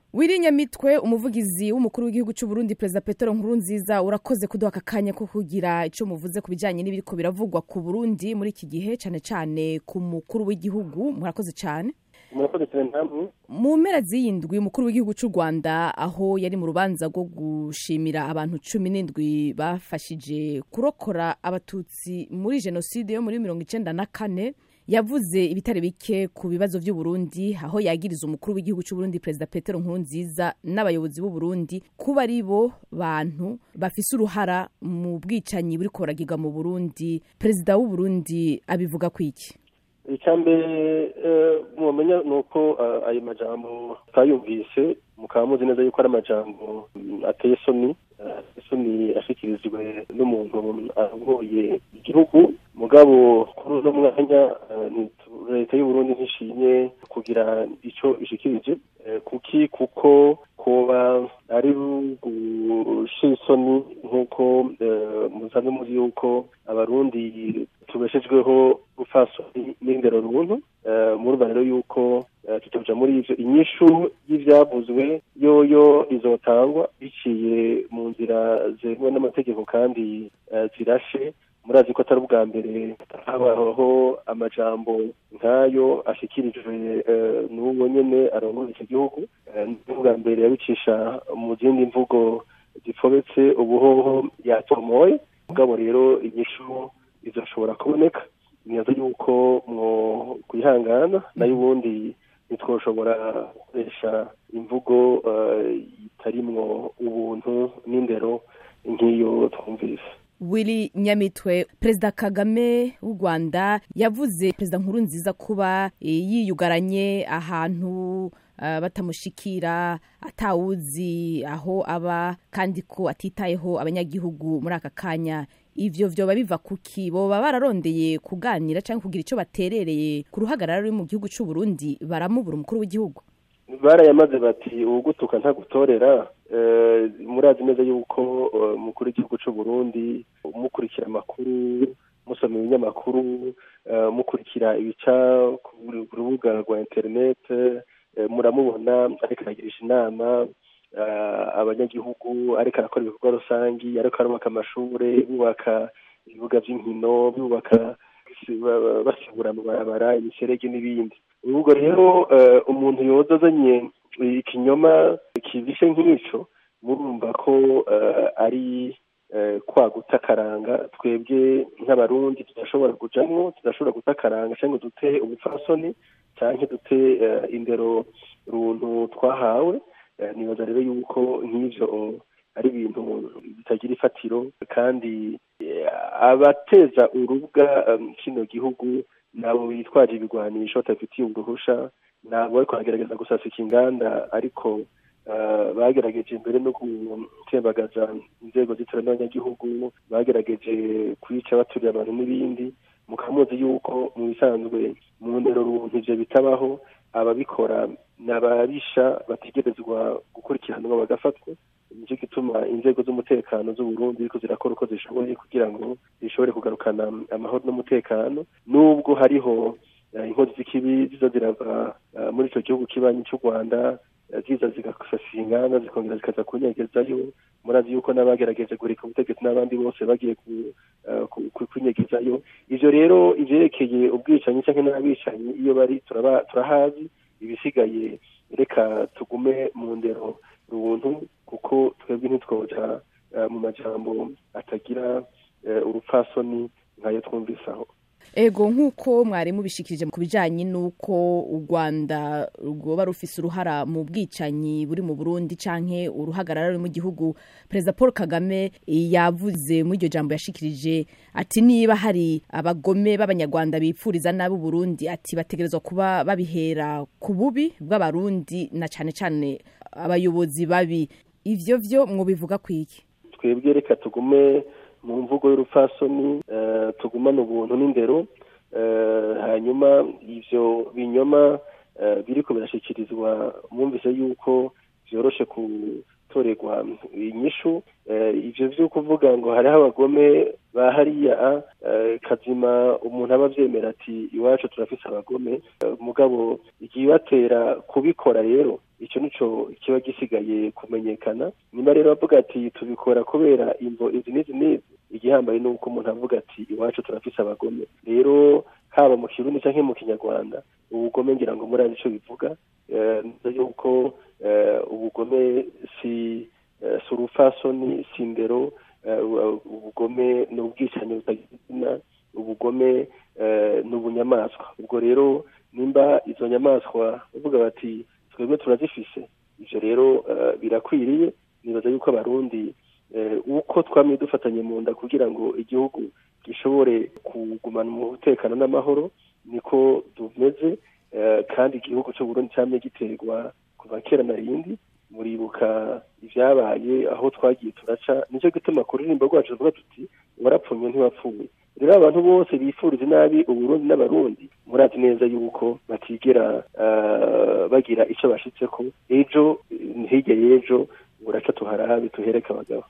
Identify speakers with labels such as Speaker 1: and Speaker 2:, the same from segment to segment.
Speaker 1: wirinyamitwe umuvugizi w'umukuru w'igihugu cy'u Burundi perezida petero nkurunziza urakoze kuduha aka kanya ko kugira icyo muvuze ku bijyanye n'ibiriko biravugwa ku burundi muri iki gihe cyane cyane ku mukuru w'igihugu murakoze cyane
Speaker 2: murakoze cyane namwe
Speaker 1: mu mpera z'iyindwi umukuru w'igihugu cy'u rwanda aho yari mu rubanza rwo gushimira abantu cumi n'indwi bafashije kurokora abatutsi muri jenoside yo muri mirongo icyenda na kane yavuze ibitare bike ku bibazo by'u Burundi aho yagiriza umukuru w'igihugu cy'u Burundi perezida Petero Nkurunziza n'abayobozi b'u Burundi kuba ari bo bantu bafise uruhara mu bwicanyi buri koragirwa mu Burundi perezida w'u Burundi abivuga kwiki
Speaker 2: icyambere mumenya ni uko ayo majambo twayumvise mukaba muzi neza yuko ari amajambo ateye isoni isoni ashyikirijwe n'umuntu ayoboye igihugu mugabo kuri uno mwanya leta y'uburundi ntishimye kugira icyo ishikirije kuki kuko kuba ari gushira isoni nk'uko musanzwe muzi yuko abarundi tubeshejweho gufasoni n'indero runtu murumva rero yuko tutoja muri ivyo inyishu y'ivyavuzwe yoyo izotangwa biciye mu nzira zemewe n'amategeko kandi zirashe murazi ko atari ubwa mbere habaho amajambo nk'ayo ashyikirijwe n'uwo nyene arongoye icyo gihugu n'ubwa mbere yabicisha mu zindi mvugo zifobetse ubuhoho yatomoye mugabo rero inyishu izashobora kuboneka neza yuko mwo kwihangana nayo ubundi ntitwoshobora gukoresha imvugo itarimwo ubuntu n'indero nk'iyo twumvise
Speaker 1: Willy Nyamitwe Perezida Kagame w'u Rwanda yavuze Perezida Nkuru nziza kuba yiyugaranye ahantu uh, batamushikira atawuzi aho aba kandi ko atitayeho abanyagihugu muri aka kanya ivyo vyoba biva kuki boba bararondeye kuganira cyangwa kugira icyo baterereye ku ruhagarara ruri mu gihugu cy'u Burundi baramubura umukuru w'igihugu
Speaker 2: barayamaze bati uwugutuka ntagutorera murazi neza yuko umukuru w'igihugu cy'u Burundi mukurikira amakuru musoma ibinyamakuru mukurikira ibica ku rubuga rwa interinete muramubona ariko aragirisha inama abanyagihugu ariko arakora ibikorwa rusangi ariko arubaka amashuri bubaka ibibuga by'inkino bubaka basibura amabarabara imiserege n'ibindi ubwo rero umuntu yoza azanye ikinyoma kibishe nk'icyo murumva ko ari kwa guta akaranga twebwe nk'abarundi tudashobora kujamwo tudashobora guta akaranga cyangwa dute ubupfasoni cyangwa dute indero runtu twahawe nibaza rero yuko nk'ivyo ari ibintu bitagira ifatiro kandi abateza urubwa kino gihugu nabo bitwaje ibigwanisho batafitiye uruhusha nabo ariko bagerageza gusasika inganda ariko bagerageje mbere no gutembagaza inzego z'itora n'abanyagihugu bagerageje kwica baturiye abantu n'ibindi mukamuzi yuko mu bisanzwe mu ndero runtu ivyo bitabaho ababikora ni ababisha bategerezwa gukurikiranwa bagafatwa nicyo gituma inzego z'umutekano z'uburundi ziriko zirakora uko zishoboye kugira ngo zishobore kugarukana amahoro n'umutekano n'ubwo hariho inkozi z'ikibi ziza zirava muri ico gihugu kibanyi c'u rwanda ziza zigasasira inganda zikongera zikaza kunyegezayo murazi yuko n'abagerageje guhirika ubutegetsi n'abandi bose bagiye kunyegezayo ivyo rero ivyerekeye ubwicanyi canke n'abicanyi iyo bari turahazi ibisigaye reka tugume mu ndero runtu kuko twebwe ntitwoja mu majambo atagira urupfasoni nkayo twumvise aho
Speaker 1: ego nk'uko mwari mubishikirije ku bijyanye n'uko u rwanda rwoba rufise uruhara mu bwicanyi buri mu burundi canke uruhagarara ruri mu gihugu perezida paul kagame yavuze muri iryo jambo yashikirije ati niba hari abagome b'abanyarwanda bipfuriza nabi uburundi ati bategerezwa kuba babihera ku bubi bw'abarundi na cane cane abayobozi babi ivyo vyo mwobivuga kwiki
Speaker 2: twebwe reka tugume mu mvugo y'urupfasoni tugumane ubuntu n'indero hanyuma ivyo binyoma biriko birashyikirizwa mwumvise yuko vyoroshe gutorerwa inyishu ivyo vyo kuvuga ngo hariho abagome ba hariya kazima umuntu aba avyemera ati iwacu turafise abagome mugabo ikibatera kubikora rero ico nico kiba gisigaye kumenyekana nyuma rero bavuga ati tubikora kubera imvo izi n'izi n'izi igihambaye ni uko umuntu avuga ati iwacu turafise abagome rero haba mu kirundi canke mu kinyarwanda ubugome ngira ngo muri ico bivuga neza yuko ubugome si si urufasoni si indero ubugome ni ubwicanyi butagira izina ubugome ni ubunyamaswa ubwo rero nimba izo nyamaswa bavuga bati twebwe turazifise ivyo rero birakwiriye nibaza yuko abarundi uko twamye dufatanye mu nda kugira ngo igihugu gishobore kugumana umutekano n'amahoro niko tumeze kandi igihugu c'uburundi camye giterwa kuva kera na rindi muribuka ivyabaye aho twagiye turaca nico gituma ku rurimbo rwacu tuvuga tuti warapfunye ntiwapfuye rero abantu bose bifuriza nabi uburundi n'abarundi murazi neza yuko batigera bagira ico bashitseko ejo hirya y'ejo buraca tuharabe tuhereke abagabo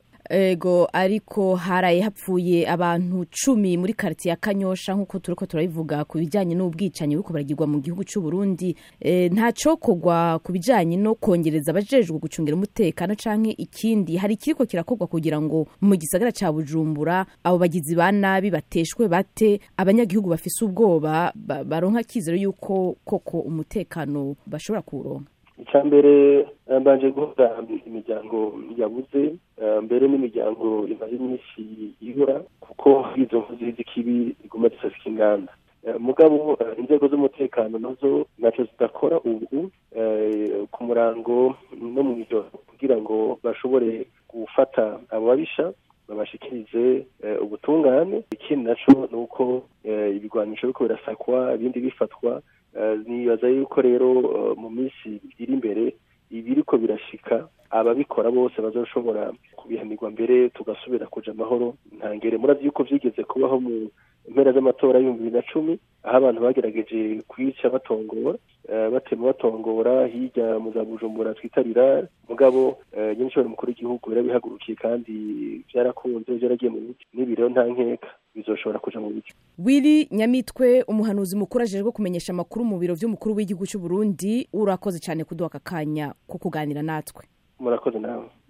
Speaker 1: ego ariko haraye hapfuye abantu cumi muri karitiye ya kanyosha nk'uko turiko turabivuga ku bijyanye n'ubwicanyi buriko baragirwa mu gihugu cy'u Burundi e, nta cokorwa ku bijyanye no kongereza abajejwe gucungira umutekano canke ikindi hari ikiriko kirakorwa kugira ngo mu gisagara ca Bujumbura abo bagizi ba nabi bateshwe bate abanyagihugu bafise ubwoba baronka kizero yuko koko umutekano bashobora kuwuronka
Speaker 2: icya mbere mbanje guhuza imiryango yabuze mbere n'imiryango imaze iminsi ibura kuko izo nkozi z'ikibi ziguma zisasika inganda mugabo inzego z'umutekano nazo ntacyo zidakora ubu ku murango no mu ijoro kugira ngo bashobore gufata abo babisha babashikirize ubutungane ikindi naco ni uko ibigwanisho biriko birasakwa ibindi bifatwa nibaza yuko rero mu minsi iri imbere ibiriko birashika ababikora bose bazoshobora kubihanirwa mbere tugasubira kuja amahoro ntangere murazi yuko vyigeze kubaho mu mpera z'amatora y'ibihumbi bibiri na cumi aho abantu bagerageje kwica batongora batema batongora hirya mu za bujumbura twita rirare mugabo nyirinshobora mukuru w'igihugu yarabihagurukiye kandi vyarakunze vyaragiye mu biti n'ibi rero nta nkeka bizoshobora kuja mu biti
Speaker 1: wili nyamitwe umuhanuzi mukuru ajejwe kumenyesha amakuru mu biro vy'umukuru w'igihugu c'u Burundi urakoze cane kuduha aka kanya ko kuganira natwe
Speaker 2: murakoze nawe